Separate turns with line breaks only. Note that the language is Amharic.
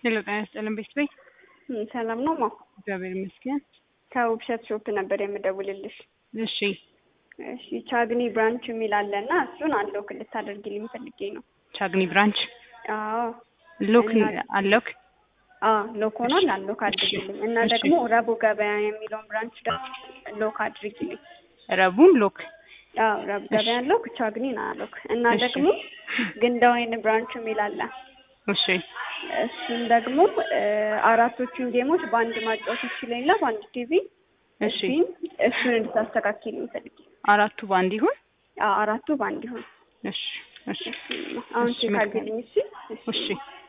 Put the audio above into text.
ሄሎ ጤና ይስጥልን ቤት ቤት
እም፣ ሰላም ነው ማ
እግዚአብሔር ይመስገን።
ከውብሸት ሾፕ ነበር የምደውልልሽ።
እሺ
እሺ ቻግኒ ብራንች የሚል አለ እና እሱን አንሎክ ልታደርጊልኝ ፈልጌ ነው።
ቻግኒ ብራንች
አዎ
ሎክ
እና-
አሎክ
አዎ ሎክ ሆኗል። አንሎክ አድርጊልኝ እና
እሺ።
ደግሞ ረቡ ገበያ የሚለውን ብራንች ደግሞ ሎክ አድርጊልኝ።
ረቡን ሎክ
አዎ ረቡ ገበያ ሎክ፣ ቻግኒን አሎክ እና
እሺ።
ደግሞ ግንዳ ወይን ብራንች የሚል አለ።
እሺ
እሱን ደግሞ እ፣ አራቶቹን ጌሞች በአንድ ማጫወት ይችለኝላ በአንድ ቲቪ
እሺ
እሱን እሱን እንድታስተካክልኝ ፈልጌ
አራቱ ባንድ ይሁን።
አዎ አራቱ በአንድ ይሆን።
እሺ እሺ
አሁን
እሺ፣
ቼክ
መልካም።
አድርግልኝ እሺ።
እሺ